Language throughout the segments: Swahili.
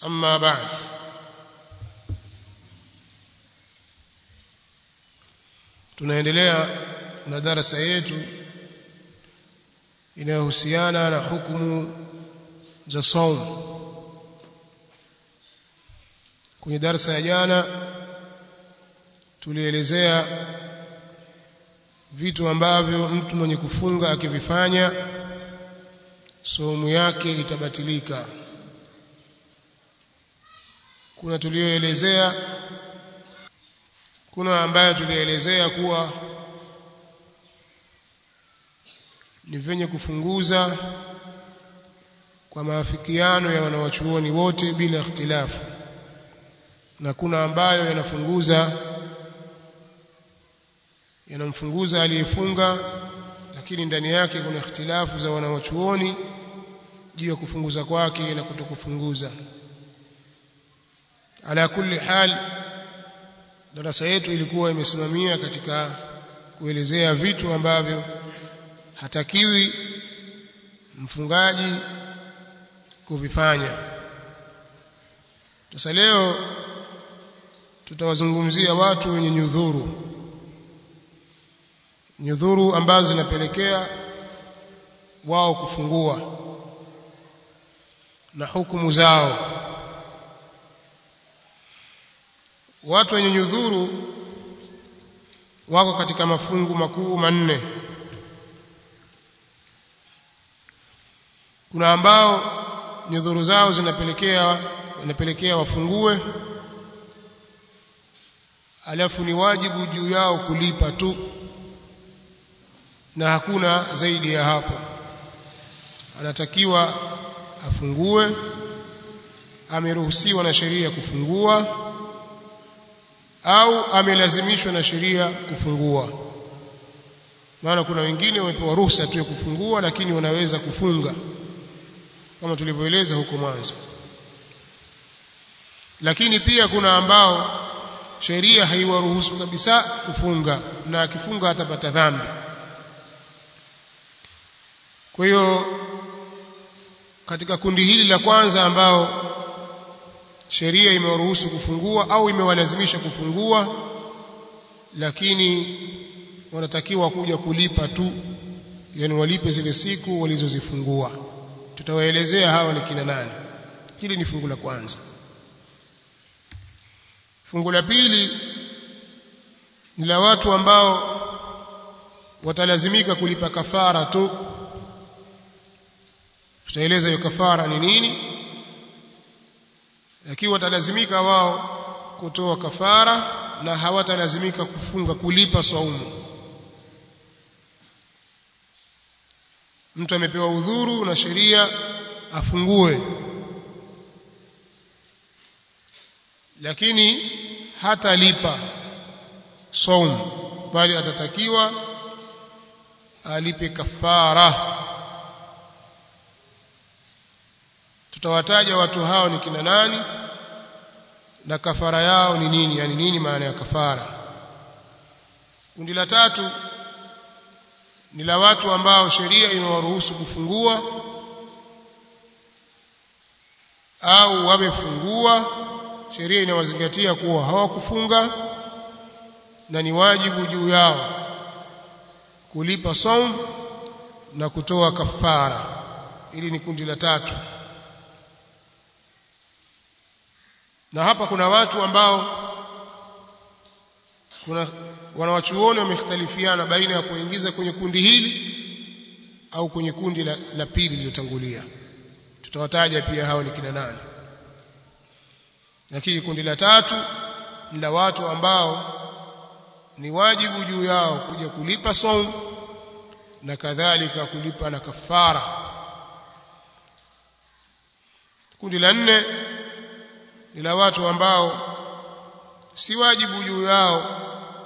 أما بعد tunaendelea na darasa yetu inayohusiana na hukumu za saum kwenye darasa ya jana tulielezea vitu ambavyo mtu mwenye kufunga akivifanya saumu yake itabatilika kuna tulioelezea kuna ambayo tulielezea kuwa ni venye kufunguza kwa maafikiano ya wanawachuoni wote bila ikhtilafu na kuna ambayo yanafunguza yanamfunguza aliyefunga lakini ndani yake kuna ikhtilafu za wanawachuoni juu ya kufunguza kwake na kutokufunguza ala kulli hal darasa yetu ilikuwa imesimamia katika kuelezea vitu ambavyo hatakiwi mfungaji kuvifanya sasa leo tutawazungumzia watu wenye nyudhuru nyudhuru ambazo zinapelekea wao kufungua na hukumu zao watu wenye nyudhuru wako katika mafungu makuu manne kuna ambao nyudhuru zao zinapelekea zinapelekea wafungue alafu ni wajibu juu yao kulipa tu na hakuna zaidi ya hapo anatakiwa afungue ameruhusiwa na sheria kufungua au amelazimishwa na sheria kufungua maana kuna wengine wamepewa ruhusa tu ya kufungua lakini wanaweza kufunga kama tulivyoeleza huko mwanzo lakini pia kuna ambao sheria haiwaruhusu kabisa kufunga na akifunga atapata dhambi kwa hiyo katika kundi hili la kwanza ambao sheria imewaruhusu kufungua au imewalazimisha kufungua lakini wanatakiwa kuja kulipa tu yani walipe zile siku walizozifungua tutawaelezea hawa ni kina nani hili ni fungu la kwanza fungu la pili ni la watu ambao watalazimika kulipa kafara tu tutaeleza hiyo kafara ni nini lakini watalazimika wao kutoa kafara na hawatalazimika kufunga kulipa saumu mtu amepewa udhuru na sheria afungue lakini hatalipa saumu bali atatakiwa alipe kafara tutawataja watu hao ni kina nani na kafara yao ni nini yani nini maana ya kafara kundi la tatu ni la watu ambao sheria imewaruhusu kufungua au wamefungua sheria inawazingatia kuwa hawakufunga na ni wajibu juu yao kulipa saum na kutoa kafara ili ni kundi la tatu na hapa kuna watu ambao kuna wanawachuoni wamekhtalifiana baina ya kuingiza kwenye kundi hili au kwenye kundi la, la pili lililotangulia tutawataja pia hao ni kina nani lakini kundi la tatu ni la watu ambao ni wajibu juu yao kuja kulipa saum na kadhalika kulipa na kafara kundi la nne ni la watu ambao si wajibu juu yao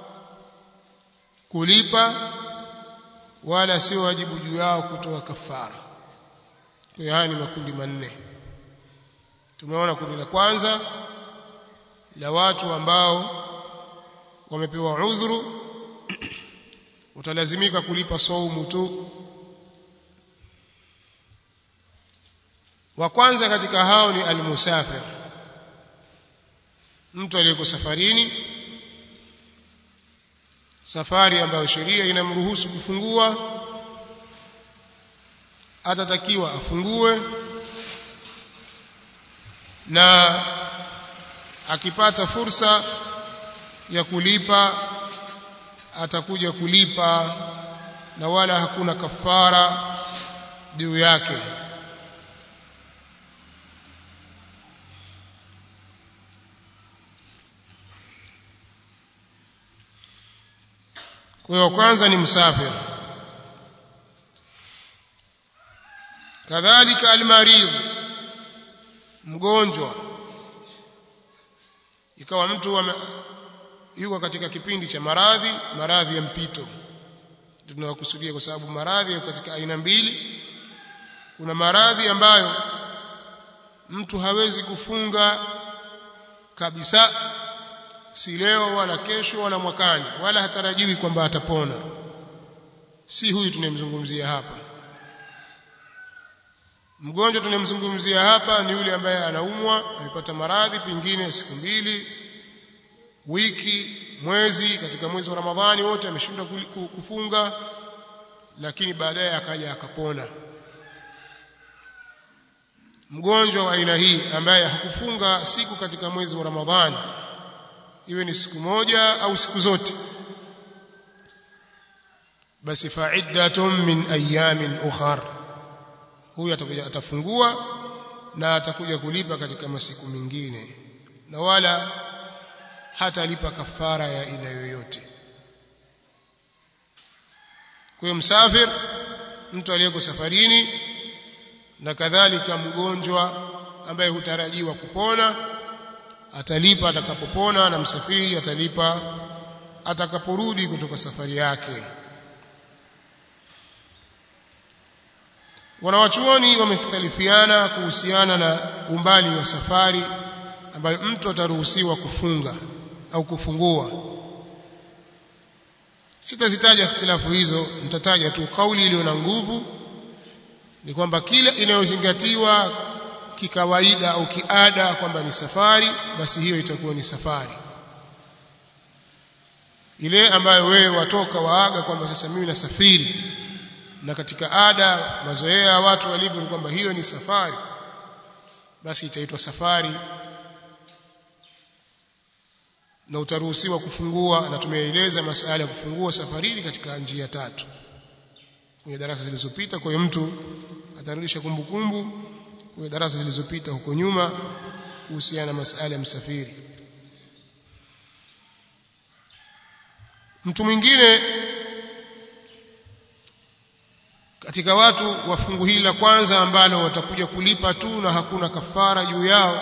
kulipa wala si wajibu juu yao kutoa kafara kwa hiyo haya ni makundi manne tumeona kundi la kwanza la watu ambao wamepewa udhuru utalazimika kulipa saumu tu wa kwanza katika hao ni almusafir mtu aliyeko safarini safari ambayo sheria inamruhusu kufungua atatakiwa afungue na akipata fursa ya kulipa atakuja kulipa na wala hakuna kafara juu yake kwa hiyo kwanza ni msafiri kadhalika almarid mgonjwa ikawa mtu yuko katika kipindi cha maradhi maradhi ya mpito tunawakusudia kwa sababu maradhi yako katika aina mbili kuna maradhi ambayo mtu hawezi kufunga kabisa si leo wala kesho wala mwakani wala hatarajiwi kwamba atapona si huyu tunayemzungumzia hapa mgonjwa tunayemzungumzia hapa ni yule ambaye anaumwa amepata maradhi pengine siku mbili wiki mwezi katika mwezi wa Ramadhani wote ameshindwa kufunga lakini baadaye akaja akapona mgonjwa wa aina hii ambaye hakufunga siku katika mwezi wa Ramadhani iwe ni siku moja au siku zote basi fa'iddatun min ayamin ukhar huyu atakuja atafungua na atakuja kulipa katika masiku mengine na wala hatalipa kafara ya aina yoyote kwa hiyo msafir mtu aliyeko safarini na kadhalika mgonjwa ambaye hutarajiwa kupona atalipa atakapopona na msafiri atalipa atakaporudi kutoka safari yake wanawachuoni wamekhtalifiana kuhusiana na umbali wa safari ambayo mtu ataruhusiwa kufunga au kufungua sitazitaja ikhtilafu hizo nitataja tu kauli iliyo na nguvu ni kwamba kila inayozingatiwa kikawaida au kiada kwamba ni safari basi hiyo itakuwa ni safari ile ambayo wewe watoka waaga kwamba sasa mimi nasafiri na katika ada mazoea ya watu walivyo ni kwamba hiyo ni safari basi itaitwa safari na utaruhusiwa kufungua na tumeeleza masala ya kufungua safarini katika njia tatu kwenye darasa zilizopita kwa hiyo mtu atarudisha kumbukumbu kwenye darasa zilizopita huko nyuma kuhusiana na masala ya msafiri mtu mwingine katika watu wa fungu hili la kwanza ambalo watakuja kulipa tu na hakuna kafara juu yao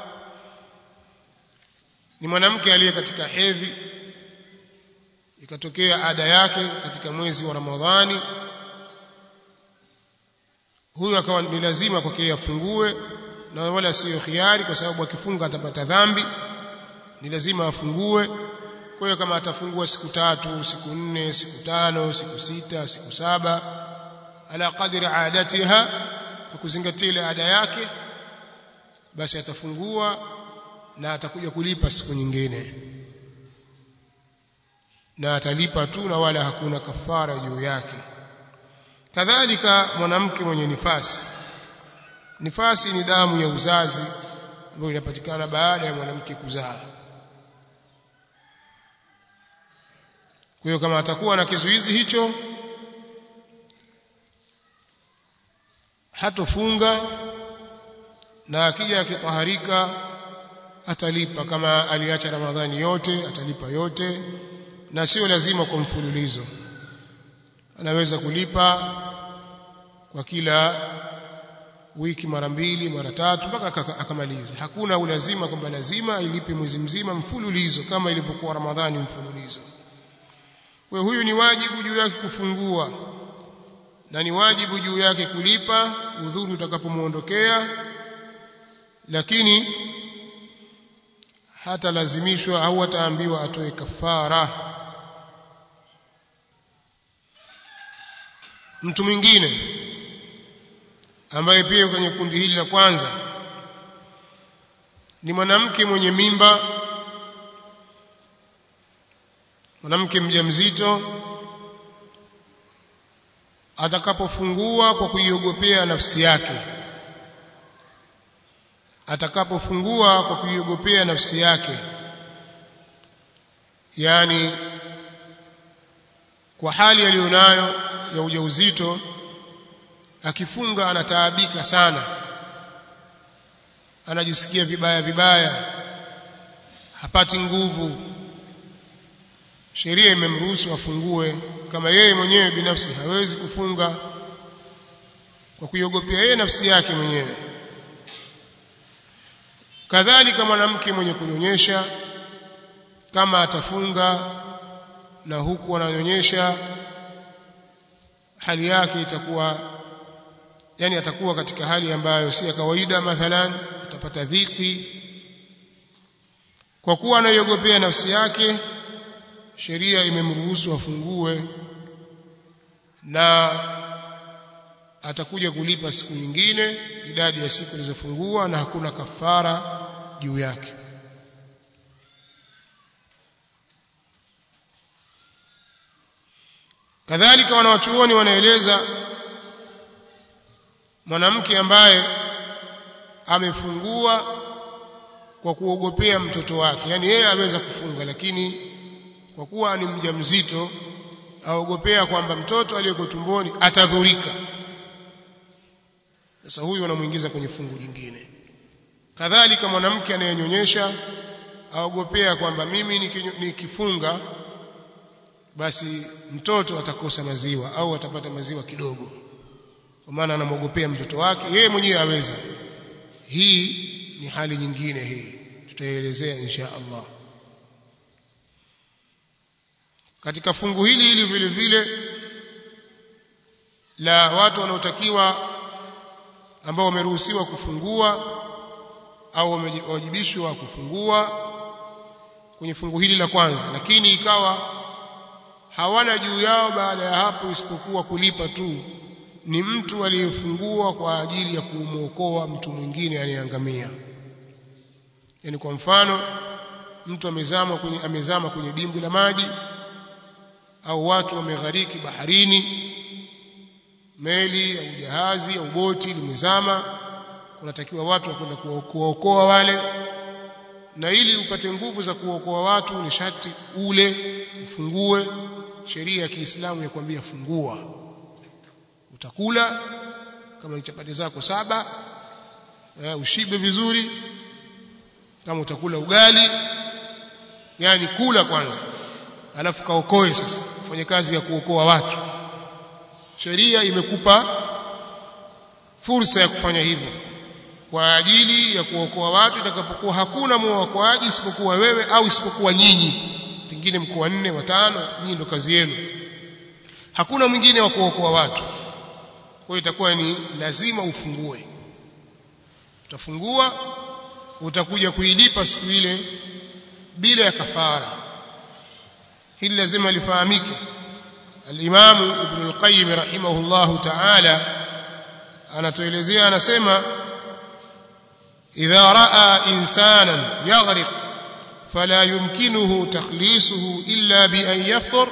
ni mwanamke aliye katika hedhi ikatokea ada yake katika mwezi wa Ramadhani huyo akawa ni lazima kwake afungue na wala siyo khiari kwa sababu akifunga atapata dhambi ni lazima afungue kwa hiyo kama atafungua siku tatu siku nne siku tano siku sita siku saba ala qadri adatiha kwa kuzingatia ile ada yake basi atafungua na atakuja kulipa siku nyingine na atalipa tu na wala hakuna kafara juu yake kadhalika mwanamke mwenye nifasi nifasi ni damu ya uzazi ambayo inapatikana baada ya mwanamke kuzaa kwa hiyo kama atakuwa na kizuizi hicho hatofunga na akija akitaharika atalipa kama aliacha ramadhani yote atalipa yote na sio lazima kwa mfululizo anaweza kulipa kwa kila wiki mara mbili mara tatu mpaka akamaliza hakuna ulazima kwamba lazima ilipe mwezi mzima mfululizo kama ilivyokuwa ramadhani mfululizo kwa huyu ni wajibu juu yake kufungua na ni wajibu juu yake kulipa udhuru utakapomuondokea lakini hata lazimishwa au ataambiwa atoe kafara mtu mwingine ambaye pia kwenye kundi hili la kwanza ni mwanamke mwenye mimba mwanamke mjamzito atakapofungua kwa kuiogopea nafsi yake atakapofungua kwa kuiogopea nafsi yake yani kwa hali aliyonayo ya ujauzito akifunga anataabika sana anajisikia vibaya vibaya hapati nguvu sheria imemruhusu afungue kama yeye mwenyewe binafsi hawezi kufunga kwa kuiogopea yeye nafsi yake mwenyewe kadhalika mwanamke mwenye kunyonyesha kama atafunga na huku ananyonyesha hali yake itakuwa yani atakuwa katika hali ambayo si ya kawaida mathalan atapata dhiki kwa kuwa anaiogopea nafsi yake sheria imemruhusu afungue na atakuja kulipa siku nyingine idadi ya siku zilizofungua na hakuna kafara juu yake kadhalika wanawachuoni wanaeleza mwanamke ambaye amefungua kwa kuogopea mtoto wake yani yeye aweza kufunga lakini kwa kuwa ni mjamzito aogopea kwamba mtoto aliyeko tumboni atadhurika sasa huyu anamuingiza kwenye fungu jingine kadhalika mwanamke anayenyonyesha aogopea kwamba mimi nikifunga basi mtoto atakosa maziwa au atapata maziwa kidogo kwa maana anamwogopea mtoto wake yeye mwenyewe aweza hii ni hali nyingine hii tutaelezea insha Allah katika fungu hili hili vile vile la watu wanaotakiwa ambao wameruhusiwa kufungua au wamewajibishwa kufungua kwenye fungu hili la kwanza lakini ikawa hawana juu yao baada ya hapo isipokuwa kulipa tu ni mtu aliyefungua kwa ajili ya kumwokoa mtu mwingine aliyeangamia yani kwa mfano mtu amezama kwenye amezama kwenye dimbwi la maji au watu wameghariki baharini meli au jahazi au boti limezama kunatakiwa watu wakwenda kuwaokoa wale na ili upate nguvu za kuokoa watu ni sharti ule ufungue sheria ya Kiislamu ya kwambia fungua utakula kama ni chapati zako saba eh, ushibe vizuri kama utakula ugali yani kula kwanza alafu kaokoe sasa fanye kazi ya kuokoa watu sheria imekupa fursa ya kufanya hivyo kwa ajili ya kuokoa watu itakapokuwa hakuna mwokoaji isipokuwa wewe au isipokuwa nyinyi pengine mko wanne watano nyinyi ndo kazi yenu hakuna mwingine wa kuokoa watu kwa hiyo itakuwa ni lazima ufungue utafungua utakuja kuilipa siku ile bila ya kafara hili lazima lifahamike al-Imam Ibn al-Qayyim rahimahullah ta'ala anatuelezea anasema idha raa insanan yaghriq fala yumkinuhu takhlisuhu illa bi an yafṭir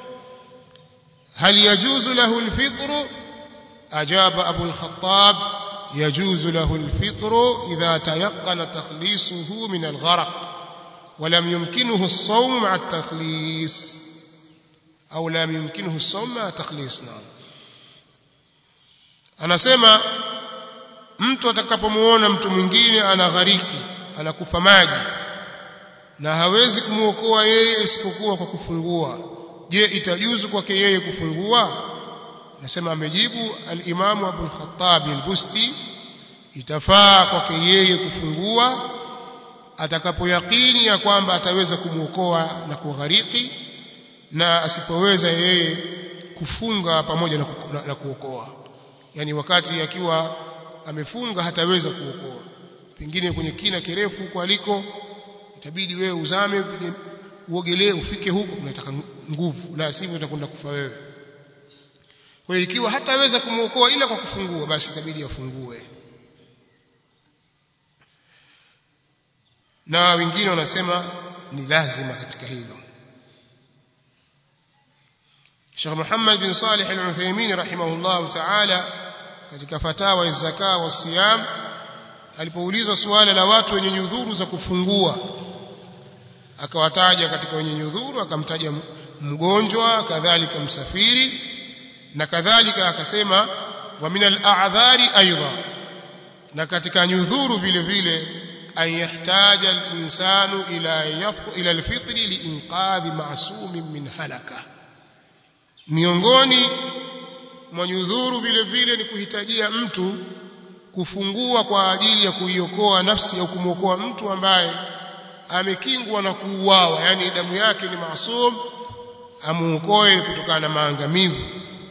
هل يجوز له الفطر أجاب أبو الخطاب يجوز له الفطر إذا تيقن تخليصه من الغرق ولم يمكنه الصوم مع التخليص أو لم يمكنه الصوم مع تخليص نعم anasema mtu atakapomuona mtu mwingine anaghariki anakufa maji na hawezi kumwokoa yeye isipokuwa kwa kufungua je itajuzu kwake yeye kufungua nasema amejibu al-Imam Abu al-Khattab al-Busti itafaa kwake yeye kufungua atakapoyakini ya kwamba ataweza kumwokoa na kughariki na asipoweza yeye kufunga pamoja na, na, na kuokoa yani wakati akiwa amefunga hataweza kuokoa pengine kwenye kina kirefu huko aliko itabidi wewe uzame uogelee ufike huko unataka nguvu la sivyo utakwenda kufa wewe kwa hiyo ikiwa hataweza kumwokoa ila kwa kufungua basi itabidi afungue na wengine wanasema ni lazima katika hilo Sheikh Muhammad bin Salih Al-Uthaymeen rahimahullah ta'ala katika fatawa ya zaka wa siyam alipoulizwa suala la watu wenye nyudhuru za kufungua akawataja katika wenye nyudhuru akamtaja mgonjwa kadhalika msafiri na kadhalika akasema wa min al-a'dhari aidha na katika nyudhuru vile vile an yahtaja al-insanu ila yaftu ila al-fitri liinqadhi ma'sumin min halaka miongoni mwa nyudhuru vile vile ni kuhitajia mtu kufungua kwa ajili ya kuiokoa nafsi au kumwokoa mtu ambaye amekingwa na kuuawa yani damu yake ni maasum amuokoe kutokana na maangamivu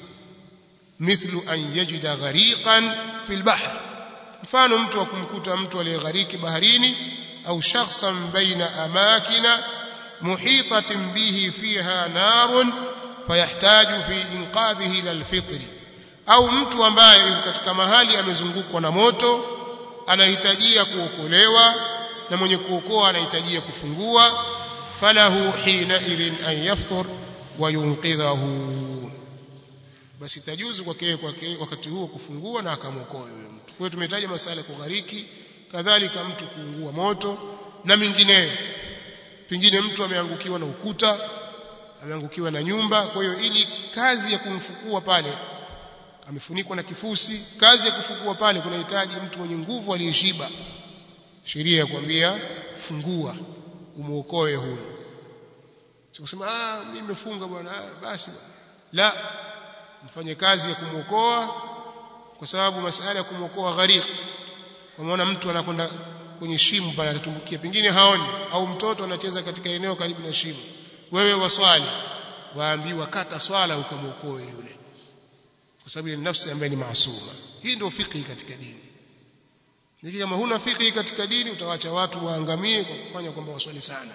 mithlu an yajida ghariqan fil bahr mfano mtu akumkuta mtu aliyeghariki baharini au shakhsan baina amakina muhitatin bihi fiha narun fayahtaju fi inqadhihi ila alfitri au mtu ambaye yuko katika mahali amezungukwa na moto anahitajia kuokolewa na mwenye kuokoa anahitajia kufungua falahu hina idhin an yaftur wa yunqidhahu basi tajuzu kwake kwake wakati huo kufungua na akamwokoa huyo mtu kwa hiyo tumetaja masala ya kughariki kadhalika mtu kuungua moto na mingineyo pengine mtu ameangukiwa na ukuta ameangukiwa na nyumba kwa hiyo ili kazi ya kumfukua pale amefunikwa na kifusi kazi ya kufukua pale kunahitaji mtu mwenye nguvu aliyeshiba sheria ya kwambia fungua umuokoe huyo sikusema ah mimi nimefunga bwana basi la mfanye kazi ya kumuokoa kwa sababu masala ya kumuokoa gharq kwa maana mtu anakwenda kwenye shimo pale atatumbukia pengine haoni au mtoto anacheza katika eneo karibu na shimo wewe waswali waambiwa kata swala ukamuokoe yule kwa sababu ni nafsi ambaye ni maasuma hii ndio fikhi katika dini niki kama huna fikhi katika dini utawacha watu waangamie kwa kufanya kwamba waswali sana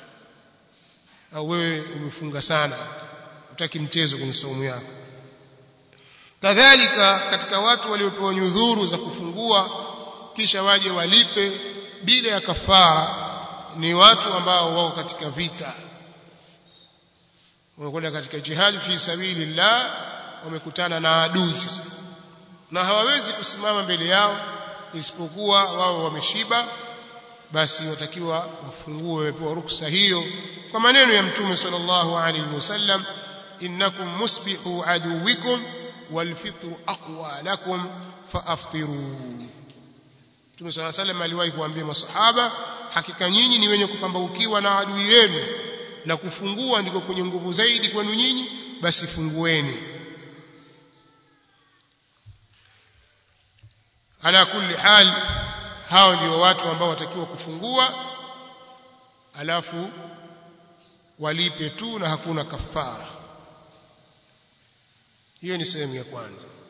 au wewe umefunga sana utaki mchezo kwenye saumu yako kadhalika katika watu waliopewa nyudhuru za kufungua kisha waje walipe bila ya kafara ni watu ambao wako katika vita wamekwenda katika jihad fi sabilillah wamekutana na adui sasa na hawawezi kusimama mbele yao isipokuwa wao wameshiba basi watakiwa wafungue wapewa ruksa hiyo kwa maneno ya mtume sallallahu alaihi wasallam innakum musbihu aduwikum walfitru aqwa lakum faaftiru Mtume صلى الله عليه وسلم aliwahi kuambia masahaba hakika nyinyi ni wenye kupambaukiwa na adui yenu na kufungua ndiko kwenye nguvu zaidi kwenu nyinyi basi fungueni ala kulli hal hao ndio watu ambao watakiwa kufungua alafu walipe tu na hakuna kafara hiyo ni sehemu ya kwanza